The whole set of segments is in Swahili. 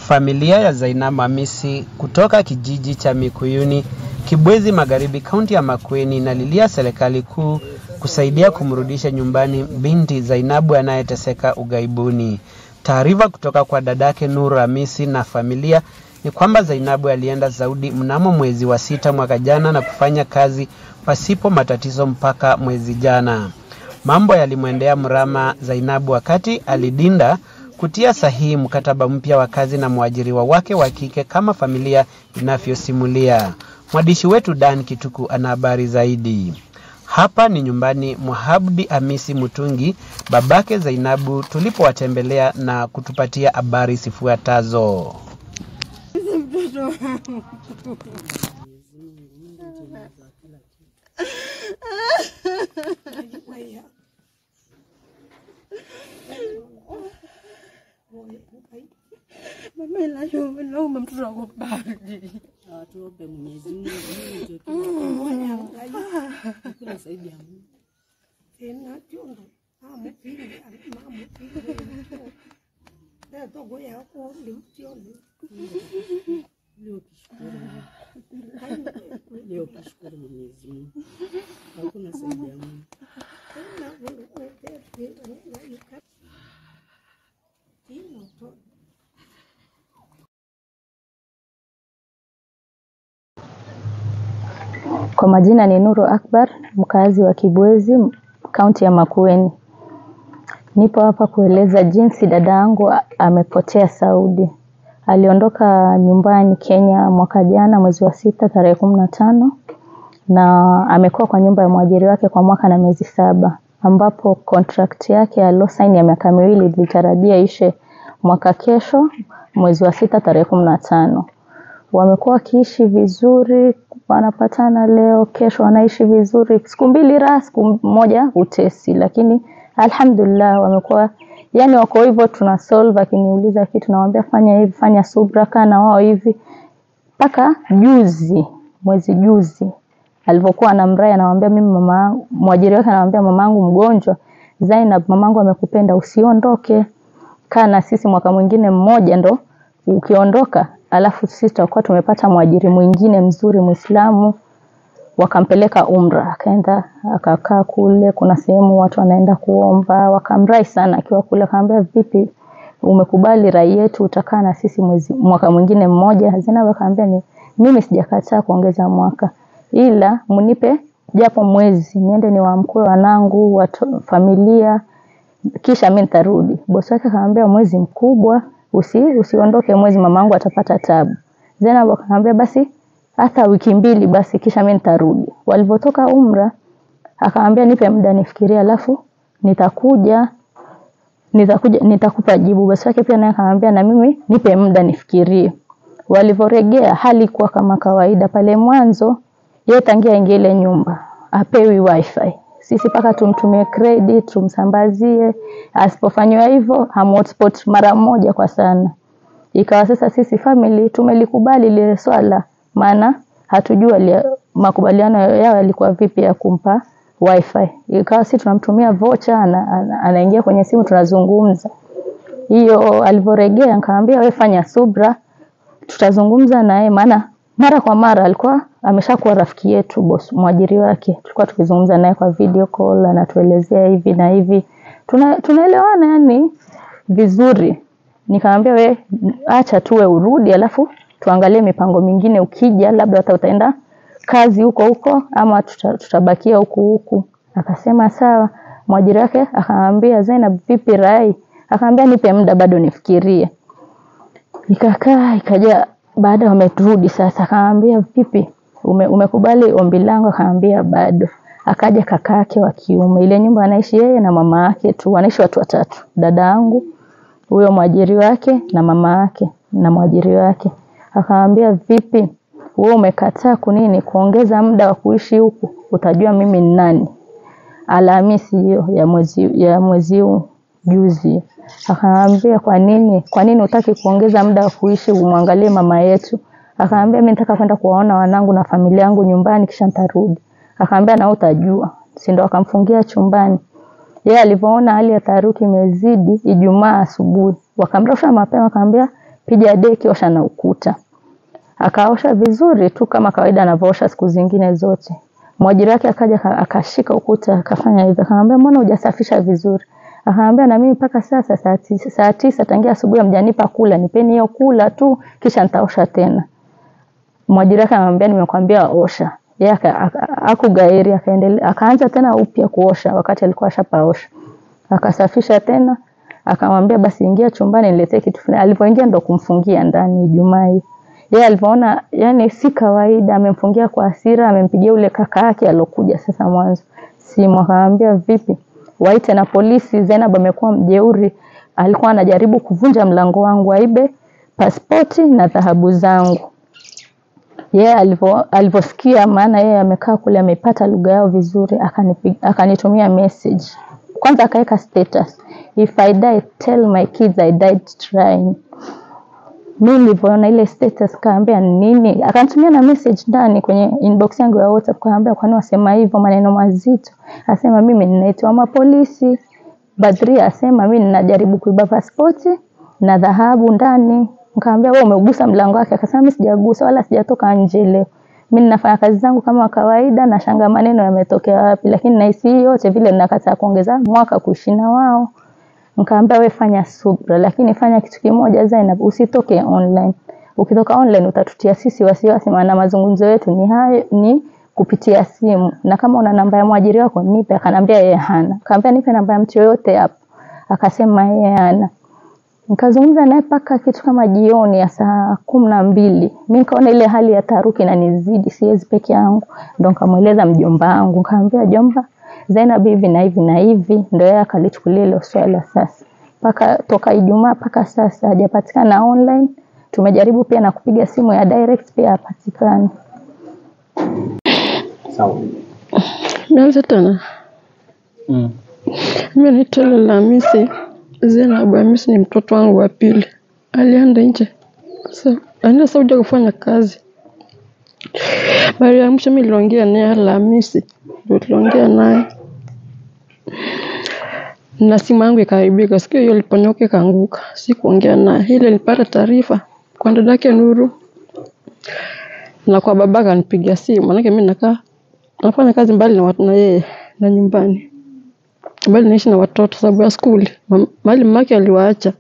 Familia ya Zainab Hamisi kutoka kijiji cha Mikuyuni, Kibwezi Magharibi, kaunti ya Makueni inalilia serikali kuu kusaidia kumrudisha nyumbani binti Zainabu anayeteseka ughaibuni. Taarifa kutoka kwa dadake Nuru Hamisi na familia ni kwamba Zainabu alienda Saudi mnamo mwezi wa sita mwaka jana na kufanya kazi pasipo matatizo mpaka mwezi jana. Mambo yalimwendea mrama Zainabu wakati alidinda kutia sahihi mkataba mpya wa kazi na mwajiriwa wake wa kike kama familia inavyosimulia. Mwandishi wetu Dan Kituku ana habari zaidi. Hapa ni nyumbani mwa Abdi Hamisi Mutungi, babake Zainabu, tulipowatembelea na kutupatia habari zifuatazo. mtoto wangu. Mama inajua naomba mtoto wako bali. Tuombe Mwenyezi Mungu Mungu ndio tunaomba. Kuna zaidi ya Mungu. Tena chondo. Amu pili, mamu pili. Ndio togo yako limtioni. Leo tushukuru. Leo tushukuru Mwenyezi Mungu. Hakuna zaidi ya Mungu. Tena wewe wewe na yuka. Tino to. Kwa majina ni Nuru Akbar, mkazi wa Kibwezi, kaunti ya Makueni. Nipo hapa kueleza jinsi dada yangu a- amepotea Saudi. Aliondoka nyumbani Kenya mwaka jana mwezi wa sita tarehe kumi na tano na amekuwa kwa nyumba ya mwajiri wake kwa mwaka na miezi saba ambapo contract yake aliyosaini ya miaka miwili ilitarajia ishe mwaka kesho mwezi wa sita tarehe kumi na tano wamekuwa wakiishi vizuri, wanapatana leo, kesho wanaishi vizuri, siku mbili raha, siku moja utesi, lakini alhamdulillah wamekuwa yani wako hivyo, tuna solve. Akiniuliza kitu nawambia fanya hivi, fanya subra, kaa na wao hivi, mpaka juzi, mwezi juzi alivyokuwa anamrai, anamwambia mimi mama, mwajiri wake anamwambia mamangu mgonjwa, Zainab, mamangu amekupenda, usiondoke, kaa na sisi mwaka mwingine mmoja ndo ukiondoka, alafu sisi tutakuwa tumepata mwajiri mwingine mzuri Muislamu. Wakampeleka umra, akaenda akakaa kule. Kuna sehemu watu wanaenda kuomba, wakamrai sana akiwa kule, akamwambia vipi, umekubali rai yetu, utakaa na sisi mwezi mwaka mwingine mmoja? Zainab akamwambia ni mimi sijakataa kuongeza mwaka, ila mnipe japo mwezi niende niwaamkue wanangu, watu, familia kisha mi nitarudi. Bosi wake akamwambia mwezi mkubwa, usi, usiondoke mwezi, mamangu atapata tabu. Zainab akamwambia basi hata wiki mbili basi, kisha mi nitarudi. Walivyotoka umra, akamwambia nipe muda nifikirie, alafu nitakuja nitakuja nitakupa jibu. Bosi wake pia naye akamwambia na mimi nipe muda nifikirie. Walivyoregea hali kuwa kama kawaida pale mwanzo, yeye tangia aingie ile nyumba apewi wifi sisi mpaka tumtumie credit tumsambazie. Asipofanywa hivyo hamhotspot mara moja kwa sana. Ikawa sasa sisi family tumelikubali lile swala, maana hatujua lia- makubaliano yao yalikuwa vipi ya kumpa wifi. Ikawa sisi tunamtumia vocha, ana, ana, anaingia kwenye simu tunazungumza. Hiyo alivyoregea, nikamwambia wewe fanya subra, tutazungumza naye, maana mara kwa mara alikuwa ameshakuwa rafiki yetu boss mwajiri wake. Tulikuwa tukizungumza naye kwa video call, anatuelezea hivi na hivi, tuna tunaelewana yani vizuri. Nikamwambia we acha tuwe urudi, alafu tuangalie mipango mingine, ukija labda hata utaenda kazi huko huko ama tuta, tutabakia huku huku. Akasema sawa. Mwajiri wake akamwambia Zainab, vipi rai? Akamwambia nipe muda bado nifikirie. Ikakaa ikaja, baada wamerudi sasa, akamwambia vipi, ume, umekubali ombi langu? Akamwambia bado. Akaja kaka yake wa kiume, ile nyumba anaishi yeye na mama yake tu, wanaishi watu watatu, dada yangu, huyo mwajiri wake na mama yake na mwajiri wake. Akamwambia vipi, wewe umekataa kunini kuongeza muda wa kuishi huku, utajua mimi ni nani. Alhamisi hiyo ya mwezi ya mwezi huu juzi, akamwambia kwa nini, kwa nini utaki kuongeza muda wa kuishi umwangalie mama yetu? Akamwambia mimi nataka kwenda kuwaona wanangu na familia yangu nyumbani, kisha nitarudi. Akamwambia na wewe utajua, si ndo? Akamfungia chumbani. Yeye alivyoona hali ya taharuki imezidi, Ijumaa asubuhi wakamrusha mapema, akamwambia piga deki, osha na ukuta. Akaosha vizuri tu kama kawaida anavyoosha siku zingine zote. Mwajiri wake akaja aka- akashika ukuta akafanya hivyo, akamwambia mbona hujasafisha vizuri? Akamwambia na mimi mpaka sasa saa tisa, saa tisa tangia asubuhi hamjanipa kula, nipeni hiyo kula tu kisha nitaosha tena. Mwajiri wake anamwambia nimekwambia osha. Yeye aka- aka- hakugairi akaendelea akaanza tena upya kuosha wakati alikuwa ashapaosha. Akasafisha tena akamwambia basi ingia chumbani niletee kitu fulani. Alipoingia ndo kumfungia ndani Ijumaa hii. Yeye alivyoona yani si kawaida, amemfungia kwa hasira, amempigia ule kaka yake alokuja sasa mwanzo simu, akamwambia vipi, waite na polisi. Zainab amekuwa mjeuri, alikuwa anajaribu kuvunja mlango wangu aibe pasipoti na dhahabu zangu. Yeye alivyo alivyosikia, maana yeye amekaa kule amepata lugha yao vizuri, akanipi- akanitumia message. Kwanza akaweka status, if I die tell my kids I died trying. Mimi nilivyoona ile status kaambia nini, akanitumia na message ndani kwenye inbox yangu ya WhatsApp, kaambia kwani wasema hivyo maneno mazito. Asema mimi ninaitwa mapolisi. Badria asema mimi ninajaribu kuiba pasipoti na dhahabu ndani. Nikamwambia wewe umegusa mlango wake, akasema mimi sijagusa wala sijatoka nje leo. Mimi ninafanya kazi zangu kama kawaida, na shanga maneno yametokea wapi, lakini nahisi hii yote vile ninakataa kuongeza mwaka kuishi na wao. Nikamwambia wewe fanya subra, lakini fanya kitu kimoja Zainab, usitoke online. Ukitoka online utatutia sisi wasiwasi, maana mazungumzo yetu ni hayo ni kupitia simu, na kama una namba ya mwajiri wako nipe. Akanambia yeye hana. Nikamwambia nipe namba ya mtu yoyote hapo, akasema yeye hana. Nikazungumza naye mpaka kitu kama jioni ya saa kumi na mbili. Mi nikaona ile hali ya taharuki inanizidi, siwezi peke yangu, ndo nikamweleza mjomba wangu, nikamwambia jomba, Zainab hivi na hivi na hivi, ndo yeye akalichukulia hilo swala sasa. Mpaka toka Ijumaa mpaka sasa hajapatikana online. Tumejaribu pia na kupiga simu ya direct pia hapatikani. Sawa. Nianze tena. Mm. Mimi naitwa Leila Hamisi. Zainab Hamisi ni mtoto wangu wa pili. Alienda nje. Sasa alienda Saudi kufanya kazi. Mara ya mwisho mimi niliongea naye Alhamisi. Ndio tuliongea naye. Na simu yangu ikaharibika. Siku hiyo iliponyoka ikaanguka. Sikuongea naye. Ile nilipata taarifa kwa dadake Nuru na kwa babaka anipigia simu. Maanake mimi nakaa nafanya kazi mbali na watu na yeye na nyumbani bali naishi na watoto sababu ya skuli Ma- mahali mamake aliwaacha.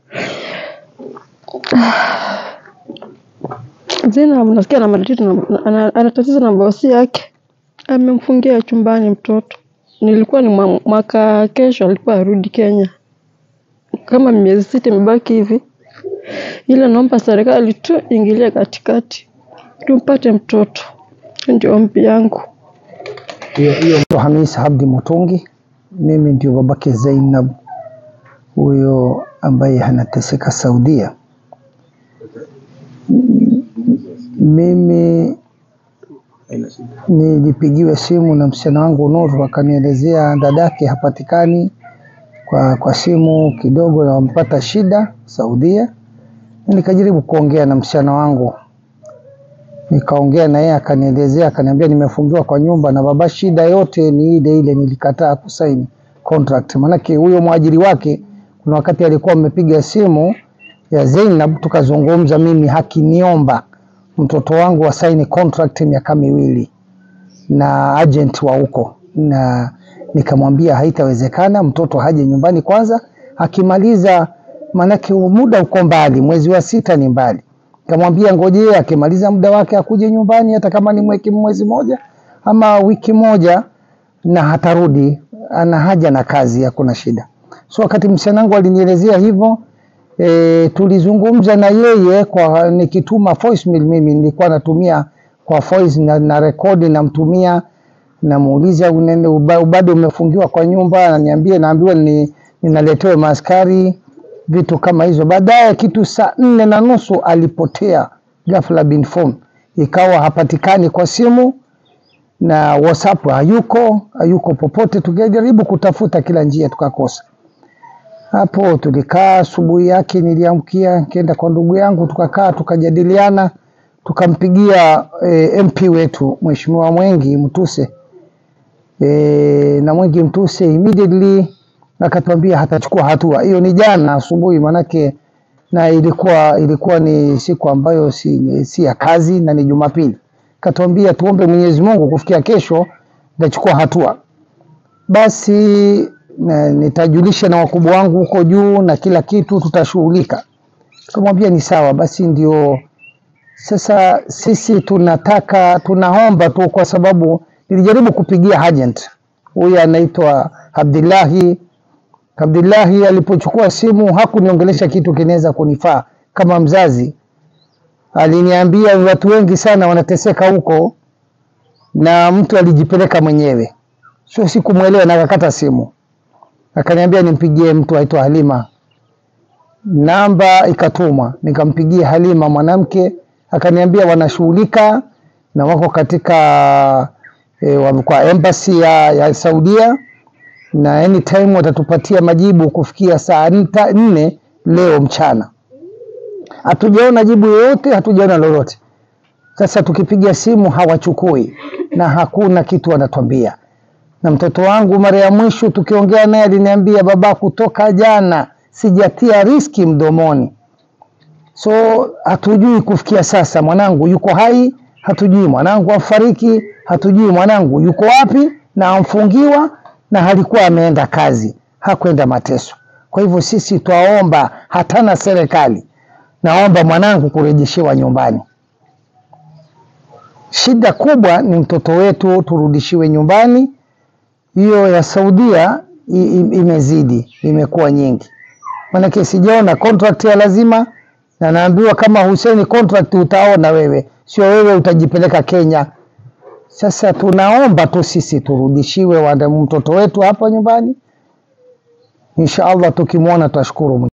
Zainab nasikia ana matatizo na- ana ana tatizo na bosi yake, amemfungia chumbani mtoto. Nilikuwa ni mwa- mwaka kesho alikuwa arudi Kenya, kama miezi sita imebaki hivi, ila naomba serikali tu ingilie katikati tumpate mtoto. Ndio ombi yangu. Naitwa Hamis Abdi Mutungi, mimi ndio babake Zainab huyo ambaye anateseka Saudia. M- Mimi nilipigiwa simu na msichana wangu Nuru, akanielezea dadake hapatikani kwa, kwa simu kidogo na wampata shida Saudia. Nikajaribu kuongea na msichana wangu nikaongea na yeye akanielezea, akaniambia nimefungiwa kwa nyumba na baba, shida yote ni ile ile, nilikataa kusaini contract. Maanake huyo mwajiri wake kuna wakati alikuwa amepiga simu ya Zainab, tukazungumza, mimi hakiniomba mtoto wangu asaini contract miaka miwili na agent wa huko, na nikamwambia haitawezekana, mtoto haje nyumbani kwanza, akimaliza, maanake muda uko mbali, mwezi wa sita ni mbali Kamwambia ngojea akimaliza muda wake akuje nyumbani, hata kama ni mweki mwezi moja ama wiki moja, na hatarudi. Ana haja na kazi, hakuna shida. So wakati msichana wangu alinielezea hivyo e, tulizungumza na yeye kwa nikituma voicemail, mimi nilikuwa natumia kwa voice na, na rekodi namtumia, namuuliza unene uba- bado umefungiwa kwa nyumba, ananiambia naambiwa ni, ninaletewe maaskari vitu kama hizo. Baadaye kitu saa nne na nusu alipotea ghafla bin phone, ikawa hapatikani kwa simu na WhatsApp hayuko, hayuko popote. Tukajaribu kutafuta kila njia tukakosa. Hapo tulikaa, asubuhi yake niliamkia, nikaenda kwa ndugu yangu, tukakaa tukajadiliana, tukampigia e, MP wetu Mheshimiwa Mwengi Mtuse e, na Mwengi Mtuse immediately akatuambia hatachukua hatua. Hiyo ni jana asubuhi, manake na ilikuwa ilikuwa ni siku ambayo si, si ya kazi na ni Jumapili. Katuambia tuombe Mwenyezi Mungu kufikia kesho nitachukua hatua. Basi na, nitajulisha na wakubwa wangu huko juu na kila kitu tutashughulika. Kamwambia ni sawa, basi ndio sasa sisi tunataka tunaomba tu, kwa sababu nilijaribu kupigia agent huyu anaitwa Abdullahi. Abdullahi alipochukua simu hakuniongelesha kitu kinaweza kunifaa kama mzazi. Aliniambia watu wengi sana wanateseka huko, na mtu alijipeleka mwenyewe, sio sikumwelewa, na akakata simu. Akaniambia nimpigie mtu aitwa Halima, namba ikatumwa, nikampigia Halima mwanamke, akaniambia wanashughulika na wako katika e, wa- kwa embassy ya, ya Saudia na anytime watatupatia majibu kufikia saa nta- nne leo mchana. Hatujaona jibu yoyote, hatujaona lolote. Sasa tukipiga simu hawachukui na hakuna kitu wanatuambia. Na mtoto wangu mara ya mwisho tukiongea naye aliniambia, baba, kutoka jana sijatia riski mdomoni. So hatujui kufikia sasa mwanangu yuko hai, hatujui mwanangu afariki, hatujui mwanangu yuko wapi na amfungiwa na halikuwa ameenda kazi, hakwenda mateso. Kwa hivyo sisi twaomba, hatana serikali, naomba mwanangu kurejeshewa nyumbani. Shida kubwa ni mtoto wetu turudishiwe nyumbani. Hiyo ya Saudia i- i- imezidi, imekuwa nyingi, maanake sijaona contract ya lazima, na naambiwa kama Hussein contract utaona wewe, sio wewe utajipeleka Kenya. Sasa tunaomba tu sisi turudishiwe wana- mtoto wetu hapa nyumbani, insha Allah tukimwona tutashukuru. Mungu.